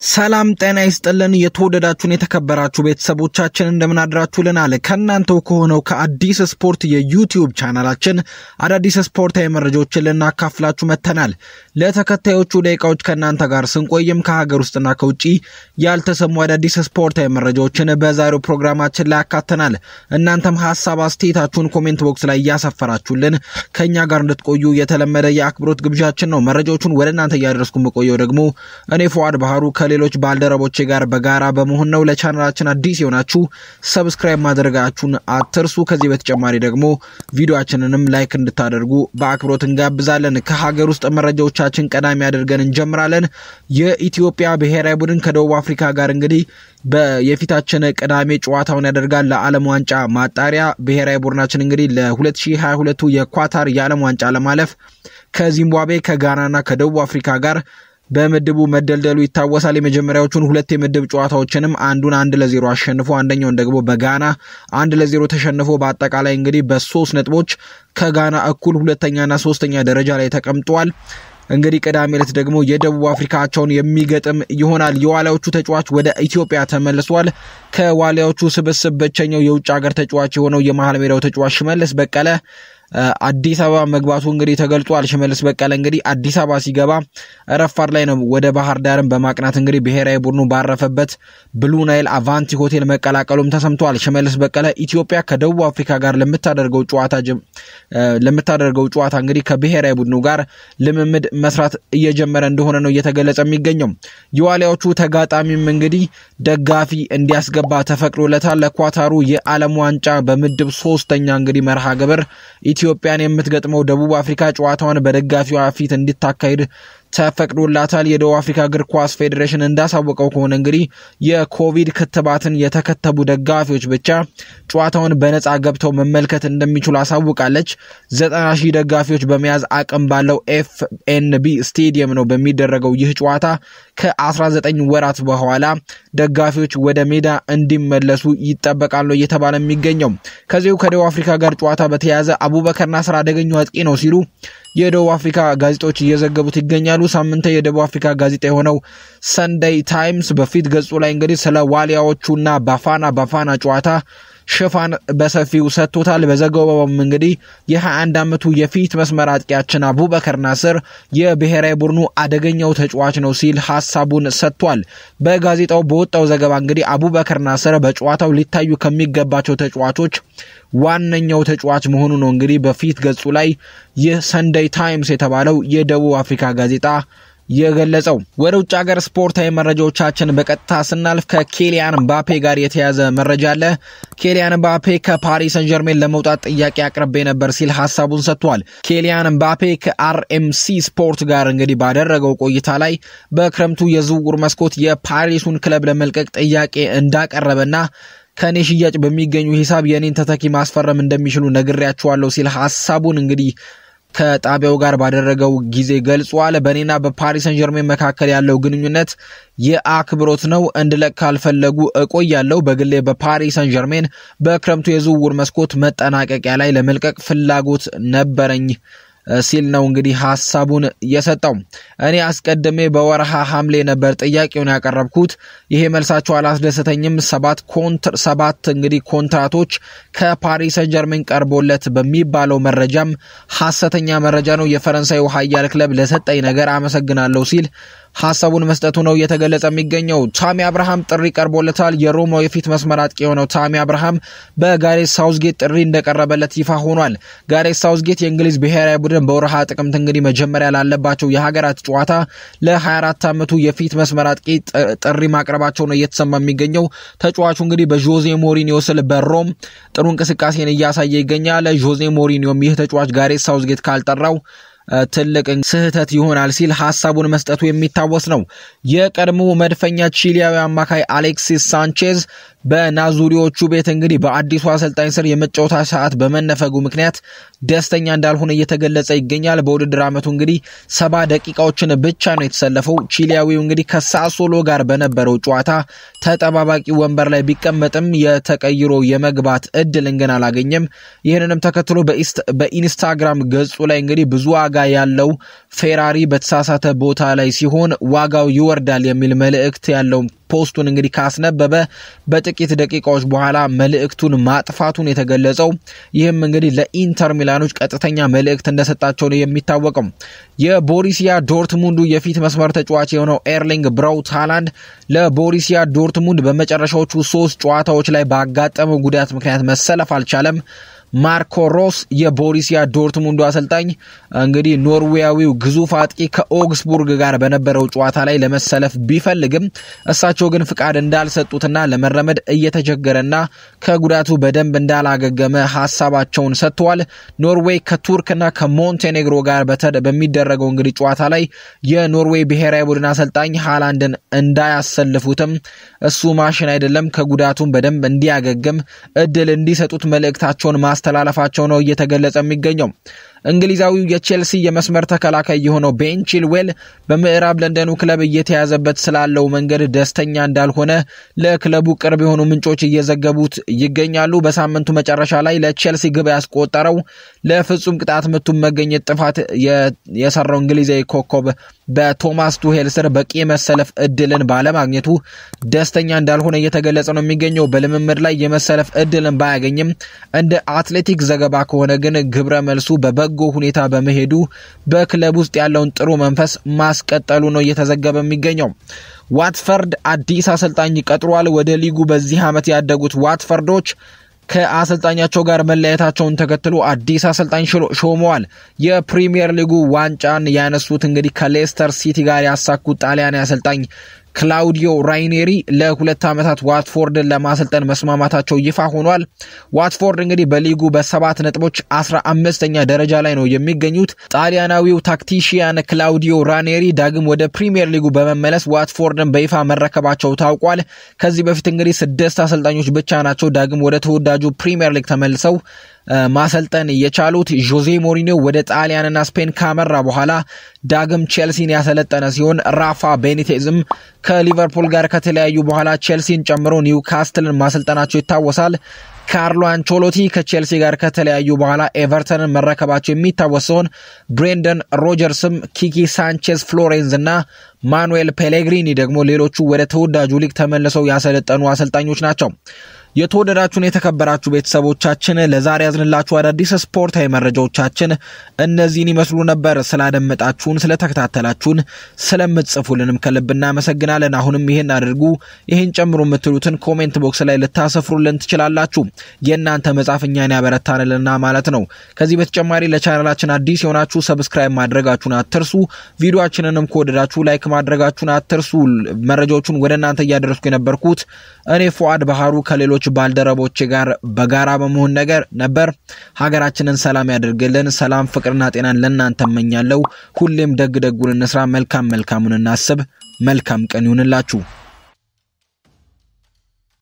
ሰላም ጤና ይስጥልን። የተወደዳችሁን የተከበራችሁ ቤተሰቦቻችን እንደምን አድራችሁልናል? ከእናንተው ከሆነው ከአዲስ ስፖርት የዩቲዩብ ቻናላችን አዳዲስ ስፖርታዊ መረጃዎችን ልናካፍላችሁ መጥተናል። ለተከታዮቹ ደቂቃዎች ከእናንተ ጋር ስንቆይም ከሀገር ውስጥና ከውጭ ያልተሰሙ አዳዲስ ስፖርታዊ መረጃዎችን በዛሬው ፕሮግራማችን ላይ ያካተናል። እናንተም ሀሳብ አስተያየታችሁን ኮሜንት ቦክስ ላይ እያሰፈራችሁልን ከእኛ ጋር እንድትቆዩ የተለመደ የአክብሮት ግብዣችን ነው። መረጃዎቹን ወደ እናንተ እያደረስኩ የምቆየው ደግሞ እኔ ፉአድ ባህሩ ከሌሎች ባልደረቦቼ ጋር በጋራ በመሆን ነው። ለቻናላችን አዲስ የሆናችሁ ሰብስክራይብ ማድረጋችሁን አትርሱ። ከዚህ በተጨማሪ ደግሞ ቪዲዮችንንም ላይክ እንድታደርጉ በአክብሮት እንጋብዛለን። ከሀገር ውስጥ መረጃዎቻችን ቀዳሚ አድርገን እንጀምራለን። የኢትዮጵያ ብሔራዊ ቡድን ከደቡብ አፍሪካ ጋር እንግዲህ የፊታችን ቅዳሜ ጨዋታውን ያደርጋል። ለዓለም ዋንጫ ማጣሪያ ብሔራዊ ቡድናችን እንግዲህ ለ2022 የኳታር የዓለም ዋንጫ ለማለፍ ከዚምባብዌ ከጋናና ከደቡብ አፍሪካ ጋር በምድቡ መደልደሉ ይታወሳል። የመጀመሪያዎቹን ሁለት የምድብ ጨዋታዎችንም አንዱን አንድ ለዜሮ አሸንፎ አንደኛውን ደግሞ በጋና አንድ ለዜሮ ተሸንፎ በአጠቃላይ እንግዲህ በሶስት ነጥቦች ከጋና እኩል ሁለተኛና ሶስተኛ ደረጃ ላይ ተቀምጧል። እንግዲህ ቅዳሜ ዕለት ደግሞ የደቡብ አፍሪካቸውን የሚገጥም ይሆናል። የዋሊያዎቹ ተጫዋች ወደ ኢትዮጵያ ተመልሷል። ከዋሊያዎቹ ስብስብ ብቸኛው የውጭ ሀገር ተጫዋች የሆነው የመሀል ሜዳው ተጫዋች ሽመልስ በቀለ አዲስ አበባ መግባቱ እንግዲህ ተገልጿል። ሽመልስ በቀለ እንግዲህ አዲስ አበባ ሲገባ ረፋድ ላይ ነው ወደ ባህር ዳርም በማቅናት እንግዲህ ብሔራዊ ቡድኑ ባረፈበት ብሉ ናይል አቫንቲ ሆቴል መቀላቀሉም ተሰምቷል። ሽመልስ በቀለ ኢትዮጵያ ከደቡብ አፍሪካ ጋር ለምታደርገው ጨዋታ ለምታደርገው ጨዋታ እንግዲህ ከብሔራዊ ቡድኑ ጋር ልምምድ መስራት እየጀመረ እንደሆነ ነው እየተገለጸ የሚገኘው። የዋሊያዎቹ ተጋጣሚም እንግዲህ ደጋፊ እንዲያስገባ ተፈቅዶለታል። ለኳታሩ የዓለም ዋንጫ በምድብ ሶስተኛ እንግዲህ መርሃ ግብር ኢትዮጵያን የምትገጥመው ደቡብ አፍሪካ ጨዋታዋን በደጋፊዋ ፊት እንድታካሂድ ተፈቅዶላታል። የደቡብ አፍሪካ እግር ኳስ ፌዴሬሽን እንዳሳወቀው ከሆነ እንግዲህ የኮቪድ ክትባትን የተከተቡ ደጋፊዎች ብቻ ጨዋታውን በነፃ ገብተው መመልከት እንደሚችሉ አሳውቃለች። ዘጠና ሺህ ደጋፊዎች በመያዝ አቅም ባለው ኤፍኤንቢ ስቴዲየም ነው በሚደረገው ይህ ጨዋታ ከ19 ወራት በኋላ ደጋፊዎች ወደ ሜዳ እንዲመለሱ ይጠበቃል ነው እየተባለ የሚገኘው። ከዚሁ ከደቡብ አፍሪካ ጋር ጨዋታ በተያያዘ አቡበከር ናስር አደገኛው አጥቂ ነው ሲሉ የደቡብ አፍሪካ ጋዜጦች እየዘገቡት ይገኛሉ። ሳምንታዊ የደቡብ አፍሪካ ጋዜጣ የሆነው ሰንደይ ታይምስ በፊት ገጹ ላይ እንግዲህ ስለ ዋሊያዎቹና ባፋና ባፋና ጨዋታ ሽፋን በሰፊው ሰጥቶታል። በዘገባውም እንግዲህ የ21 ዓመቱ የፊት መስመር አጥቂያችን አቡበከር ናስር የብሔራዊ ቡድኑ አደገኛው ተጫዋች ነው ሲል ሀሳቡን ሰጥቷል። በጋዜጣው በወጣው ዘገባ እንግዲህ አቡበከር ናስር በጨዋታው ሊታዩ ከሚገባቸው ተጫዋቾች ዋነኛው ተጫዋች መሆኑ ነው እንግዲህ በፊት ገጹ ላይ ይህ ሰንደይ ታይምስ የተባለው የደቡብ አፍሪካ ጋዜጣ የገለጸው። ወደ ውጭ ሀገር ስፖርታዊ መረጃዎቻችን በቀጥታ ስናልፍ ከኬሊያን ምባፔ ጋር የተያዘ መረጃ አለ። ኬሊያን ምባፔ ከፓሪስ ሰን ጀርሜን ለመውጣት ጥያቄ አቅርቤ ነበር ሲል ሀሳቡን ሰጥቷል። ኬሊያን ምባፔ ከአርኤምሲ ስፖርት ጋር እንግዲህ ባደረገው ቆይታ ላይ በክረምቱ የዝውውር መስኮት የፓሪሱን ክለብ ለመልቀቅ ጥያቄ እንዳቀረበና ከእኔ ሽያጭ በሚገኙ ሂሳብ የእኔን ተተኪ ማስፈረም እንደሚችሉ ነግሬያቸዋለሁ ሲል ሀሳቡን እንግዲህ ከጣቢያው ጋር ባደረገው ጊዜ ገልጿል። በእኔና በፓሪስ ሰን ጀርሜን መካከል ያለው ግንኙነት የአክብሮት ነው። እንድለቅ ካልፈለጉ እቆያለሁ። በግሌ በፓሪስ ሰን ጀርሜን በክረምቱ የዝውውር መስኮት መጠናቀቂያ ላይ ለመልቀቅ ፍላጎት ነበረኝ ሲል ነው እንግዲህ ሀሳቡን የሰጠው። እኔ አስቀድሜ በወርሃ ሐምሌ ነበር ጥያቄውን ያቀረብኩት። ይሄ መልሳቸው አላስደሰተኝም። ሰባት ሰባት እንግዲህ ኮንትራቶች ከፓሪስ ሰን ጀርሜን ቀርቦለት በሚባለው መረጃም ሐሰተኛ መረጃ ነው። የፈረንሳዩ ኃያል ክለብ ለሰጠኝ ነገር አመሰግናለሁ ሲል ሀሳቡን መስጠቱ ነው እየተገለጸ የሚገኘው። ታሚ አብርሃም ጥሪ ቀርቦለታል። የሮማው የፊት መስመር አጥቂ የሆነው ታሚ አብርሃም በጋሬት ሳውዝጌት ጥሪ እንደቀረበለት ይፋ ሆኗል። ጋሬት ሳውዝጌት የእንግሊዝ ብሔራዊ ቡድን በወርሃ ጥቅምት እንግዲህ መጀመሪያ ላለባቸው የሀገራት ጨዋታ ለ24 ዓመቱ የፊት መስመር አጥቂ ጥሪ ማቅረባቸው ነው እየተሰማ የሚገኘው። ተጫዋቹ እንግዲህ በዦዜ ሞሪኒዮ ስል በሮም ጥሩ እንቅስቃሴን እያሳየ ይገኛል። ዦዜ ሞሪኒዮም ይህ ተጫዋች ጋሬት ሳውዝጌት ካልጠራው ትልቅ ስህተት ይሆናል ሲል ሀሳቡን መስጠቱ የሚታወስ ነው። የቀድሞ መድፈኛ ቺሊያዊ አማካይ አሌክሲስ ሳንቼዝ በናዙሪዎቹ ቤት እንግዲህ በአዲሱ አሰልጣኝ ስር የመጫወታ ሰዓት በመነፈጉ ምክንያት ደስተኛ እንዳልሆነ እየተገለጸ ይገኛል። በውድድር ዓመቱ እንግዲህ ሰባ ደቂቃዎችን ብቻ ነው የተሰለፈው። ቺሊያዊው እንግዲህ ከሳሶሎ ጋር በነበረው ጨዋታ ተጠባባቂ ወንበር ላይ ቢቀመጥም የተቀይሮ የመግባት እድልን ግን አላገኘም። ይህንንም ተከትሎ በኢንስታግራም ገጹ ላይ እንግዲህ ብዙ ዋጋ ዋጋ ያለው ፌራሪ በተሳሳተ ቦታ ላይ ሲሆን ዋጋው ይወርዳል የሚል መልእክት ያለው ፖስቱን እንግዲህ ካስነበበ በጥቂት ደቂቃዎች በኋላ መልእክቱን ማጥፋቱን የተገለጸው ይህም እንግዲህ ለኢንተር ሚላኖች ቀጥተኛ መልእክት እንደሰጣቸው ነው የሚታወቀው። የቦሪሲያ ዶርትሙንዱ የፊት መስመር ተጫዋች የሆነው ኤርሊንግ ብራውት ሃላንድ ለቦሪሲያ ዶርትሙንድ በመጨረሻዎቹ ሶስት ጨዋታዎች ላይ ባጋጠመው ጉዳት ምክንያት መሰለፍ አልቻለም። ማርኮ ሮስ የቦሪሲያ ዶርትሙንዱ አሰልጣኝ እንግዲህ ኖርዌያዊው ግዙፍ አጥቂ ከኦግስቡርግ ጋር በነበረው ጨዋታ ላይ ለመሰለፍ ቢፈልግም እሳቸው ግን ፍቃድ እንዳልሰጡትና ለመረመድ እየተቸገረና ከጉዳቱ በደንብ እንዳላገገመ ሀሳባቸውን ሰጥተዋል። ኖርዌይ ከቱርክና ከሞንቴኔግሮ ጋር በሚደረገው እንግዲህ ጨዋታ ላይ የኖርዌይ ብሔራዊ ቡድን አሰልጣኝ ሃላንድን እንዳያሰልፉትም እሱ ማሽን አይደለም፣ ከጉዳቱም በደንብ እንዲያገግም እድል እንዲሰጡት መልእክታቸውን ማስተላለፋቸው ነው እየተገለጸ የሚገኘው። እንግሊዛዊው የቼልሲ የመስመር ተከላካይ የሆነው ቤን ቺልዌል በምዕራብ ለንደኑ ክለብ እየተያዘበት ስላለው መንገድ ደስተኛ እንዳልሆነ ለክለቡ ቅርብ የሆኑ ምንጮች እየዘገቡት ይገኛሉ። በሳምንቱ መጨረሻ ላይ ለቼልሲ ግብ ያስቆጠረው ለፍጹም ቅጣት ምቱን መገኘት ጥፋት የሰራው እንግሊዛዊ ኮከብ በቶማስ ቱሄል ስር በቂ የመሰለፍ እድልን ባለማግኘቱ ደስተኛ እንዳልሆነ እየተገለጸ ነው የሚገኘው። በልምምድ ላይ የመሰለፍ እድልን ባያገኝም እንደ አትሌቲክ ዘገባ ከሆነ ግን ግብረ መልሱ በበጎ ሁኔታ በመሄዱ በክለብ ውስጥ ያለውን ጥሩ መንፈስ ማስቀጠሉ ነው እየተዘገበ የሚገኘው። ዋትፈርድ አዲስ አሰልጣኝ ቀጥሯል። ወደ ሊጉ በዚህ ዓመት ያደጉት ዋትፈርዶች ከአሰልጣኛቸው ጋር መለያየታቸውን ተከትሎ አዲስ አሰልጣኝ ሾመዋል። የፕሪሚየር ሊጉ ዋንጫን ያነሱት እንግዲህ ከሌስተር ሲቲ ጋር ያሳኩት ጣሊያን አሰልጣኝ ክላውዲዮ ራይኔሪ ለሁለት ዓመታት ዋትፎርድን ለማሰልጠን መስማማታቸው ይፋ ሆኗል። ዋትፎርድ እንግዲህ በሊጉ በሰባት ነጥቦች አስራ አምስተኛ ደረጃ ላይ ነው የሚገኙት። ጣሊያናዊው ታክቲሽያን ክላውዲዮ ራኔሪ ዳግም ወደ ፕሪሚየር ሊጉ በመመለስ ዋትፎርድን በይፋ መረከባቸው ታውቋል። ከዚህ በፊት እንግዲህ ስድስት አሰልጣኞች ብቻ ናቸው ዳግም ወደ ተወዳጁ ፕሪሚየር ሊግ ተመልሰው ማሰልጠን የቻሉት ጆዜ ሞሪኒዮ ወደ ጣሊያንና ስፔን ካመራ በኋላ ዳግም ቼልሲን ያሰለጠነ ሲሆን ራፋ ቤኒቴዝም ከሊቨርፑል ጋር ከተለያዩ በኋላ ቼልሲን ጨምሮ ኒውካስትልን ማሰልጠናቸው ይታወሳል። ካርሎ አንቾሎቲ ከቼልሲ ጋር ከተለያዩ በኋላ ኤቨርተንን መረከባቸው የሚታወስ ሲሆን ብሬንደን ሮጀርስም ኪኪ ሳንቼዝ ፍሎሬንዝ እና ማኑኤል ፔሌግሪኒ ደግሞ ሌሎቹ ወደ ተወዳጁ ሊግ ተመልሰው ያሰለጠኑ አሰልጣኞች ናቸው። የተወደዳችሁን የተከበራችሁ ቤተሰቦቻችን ለዛሬ ያዝንላችሁ አዳዲስ ስፖርታዊ መረጃዎቻችን እነዚህን ይመስሉ ነበር። ስላደመጣችሁን፣ ስለተከታተላችሁን፣ ስለምትጽፉልንም ከልብ እናመሰግናለን። አሁንም ይህን አድርጉ፣ ይህን ጨምሩ የምትሉትን ኮሜንት ቦክስ ላይ ልታሰፍሩልን ትችላላችሁ። የእናንተ መጻፍ እኛን ያበረታንልና ማለት ነው። ከዚህ በተጨማሪ ለቻናላችን አዲስ የሆናችሁ ሰብስክራይብ ማድረጋችሁን አትርሱ። ቪዲዮችንንም ከወደዳችሁ ላይክ ማድረጋችሁን አትርሱ። መረጃዎቹን ወደ እናንተ እያደረስኩ የነበርኩት እኔ ፉአድ ባህሩ ከሌሎች ባልደረቦች ጋር በጋራ በመሆን ነገር ነበር። ሀገራችንን ሰላም ያደርግልን። ሰላም ፍቅርና ጤናን ለእናንተ እመኛለሁ። ሁሌም ደግ ደጉን እንስራ፣ መልካም መልካሙን እናስብ። መልካም ቀን ይሁንላችሁ።